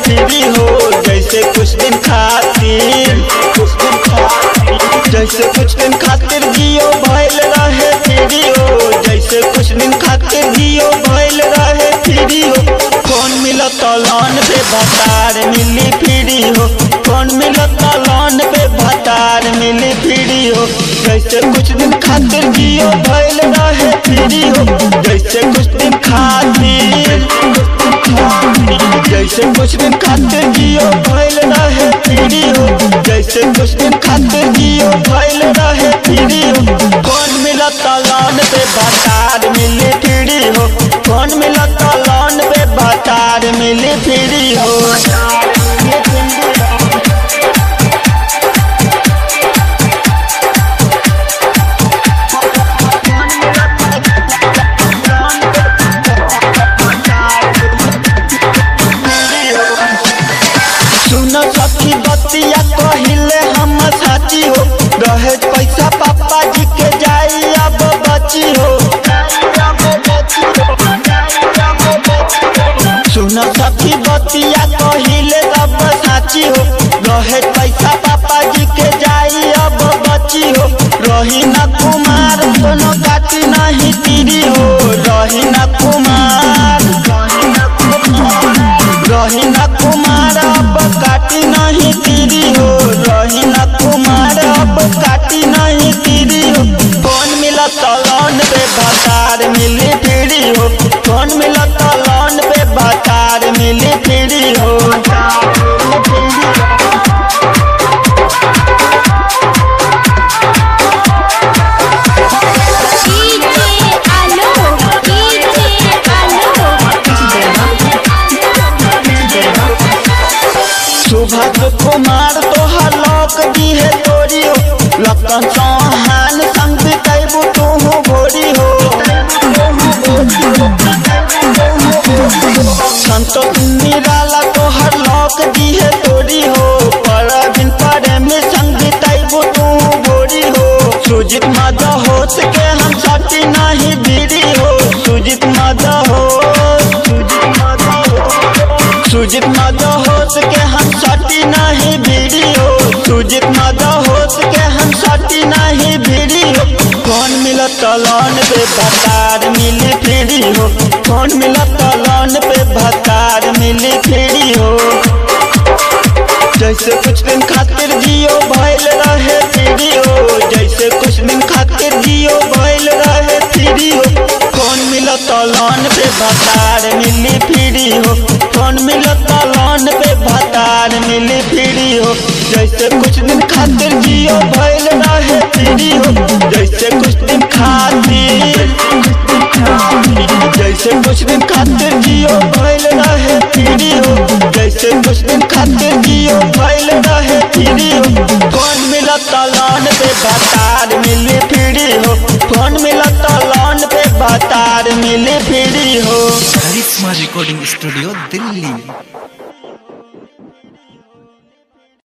free हो जैसे कुछ दिन खातिर कुछ दिन खातिर जैसे कुछ दिन खातिर जियो भइल रहे फ्री हो जैसे कुछ दिन खातिर जियो भइल रहे फ्री हो कौन मिलत लोन पे भतार मिली फ्री हो कौन मिलत लोन पे भतार मिली फ्री हो जैसे कुछ दिन खातिर जियो भइल रहे फ्री हो जैसे कुछ दिन खातिर जैसे कुछ दिन खातिर जियो भइल रहे फ्री हो जैसे कुछ दिन खातिर जियो भइल रहे फ्री हो कौन मिलत लोन पे भतार मिली फ्री हो कौन मिलत लोन पे भतार मिली फ्री हो सुन सखी बतिया कहिले हम साची हो रहे पैसा पापा जी के जाई अब बची हो सुन सखी बतिया कहिले अब साची हो रहे पैसा पापा जी के जाई अब बची हो रही न कुमार कोनो काटी नहीं तीरी हो रही न कुमार रही न कुमार अब काटी नहीं तीरी हो रही न कुमार अब काटी नहीं तीरी हो कौन मिलत लोन पे भतार मिली फ्री हो कौन मिलत लोन पे भतार मिली फ्री हो डीजे आलो डीजे सुभद्र कुमार तोहर लोक दी है तोरी हो लखन चौहान संग बितैबू तू भोरी हो संतोष निराला तोहर लोक दी है तोरी हो पर दिन पर में संग बितैबू तू भोरी हो सुजित मद होश के हम सटी नहीं बीरी हो सुजित मद हो सुजित मद हो सुजित मद होश के हम सटी नहीं भिड़ी हो सुजित मद होश के हम सटी नहीं भिड़ी हो कौन मिलत लोन पे भतार मिली फ्री हो कौन मिलत लोन पे भतार मिली फ्री हो जैसे कुछ दिन खातिर जियो भइल रहे फ्री हो जैसे कुछ दिन खातिर जियो भइल रहे फ्री हो कौन मिलत लोन पे भतार मिली फ्री हो कौन मिलत लोन पे भतार मिली फ्री हो जैसे कुछ दिन खातिर जियो भइल रहे फ्री हो जैसे कुछ दिन खातिर जैसे कुछ दिन खातिर जियो भइल रहे फ्री हो जैसे कुछ दिन खातिर जियो भइल रहे फ्री हो कौन मिलत लोन पे भतार मिली फ्री हो कौन मिलत लोन पे भतार मिली फ्री हो करिश्मा रिकॉर्डिंग स्टूडियो दिल्ली